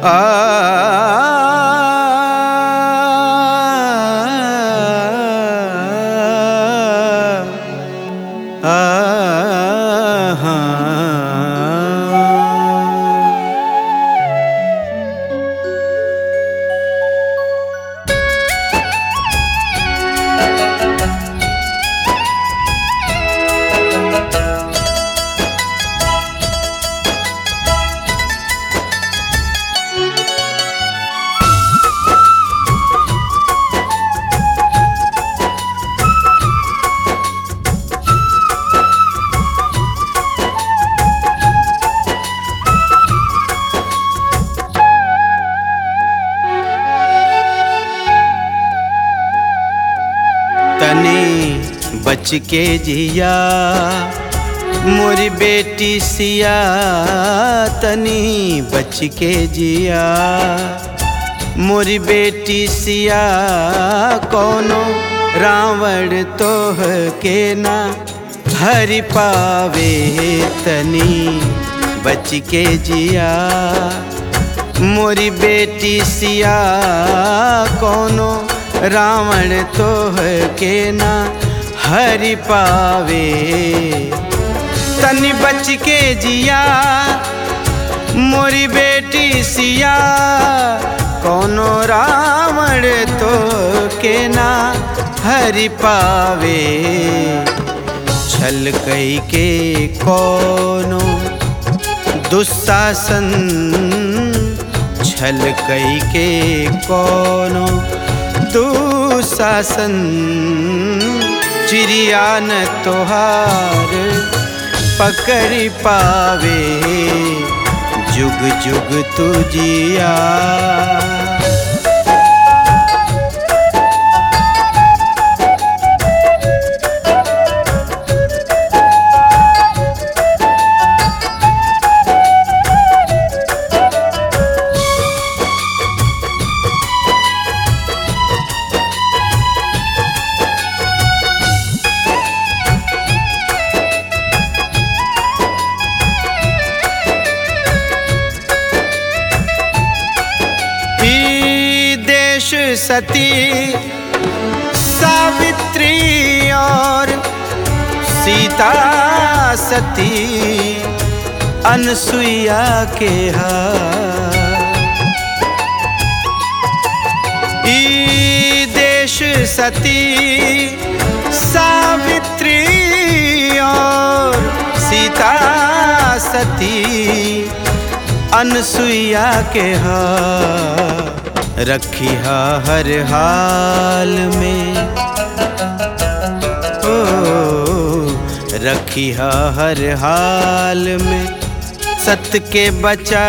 तनी बच के जिया मोरी बेटी सिया तनी बच के जिया मोरी बेटी सिया कोनो रावण तोह के ना हरि पावे तनी बच के जिया मोरी बेटी सिया कोनो रावण तोह के ना हरि पावे तनि बच के जिया मोरी बेटी सिया कोनो रावण तो के ना हरि पावे छल कई के कोनो दुशासन छल कई के कोनो दुशासन चिड़िया न तोहार पकड़ पावे जुग जुग तुझिया ई देश सती सावित्री और सीता सती अनसुईया के हा ई देश सती सावित्री और सीता सती अनसुईया के हा रखी हा हर हाल में ओ रखी हा हर हाल में सत के बचा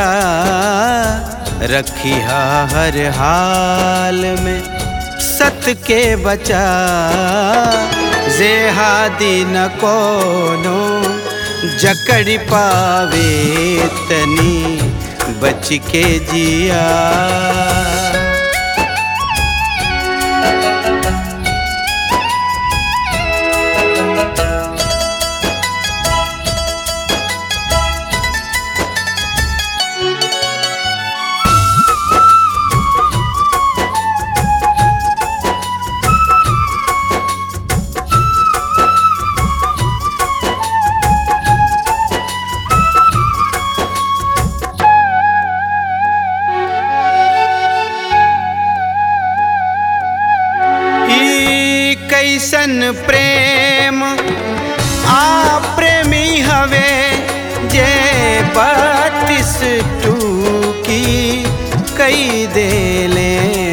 रखी हा हर हाल में सत के बचा जेहादी न कोनो जकड़ पावे तनी बच के जिया ई कैसन प्रेम आ प्रेमी हवे जे बत्तीस टूकी कई देले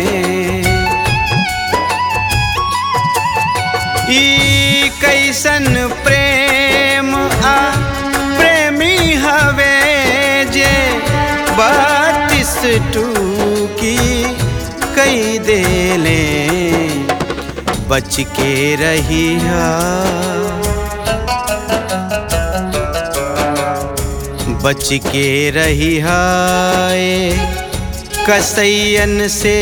ई कैसन प्रेम आ प्रेमी हवे जे बत्तीस टूकी कई देले बच के रही बच के रही हाय कसैयन से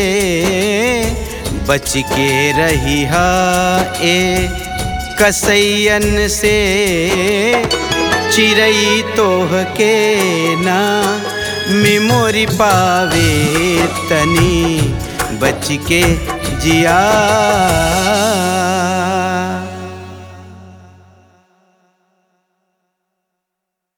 बच के रही हा ए कसैयन से चिड़ई तोह के ना मेमोरी पावे तनी बच के जिया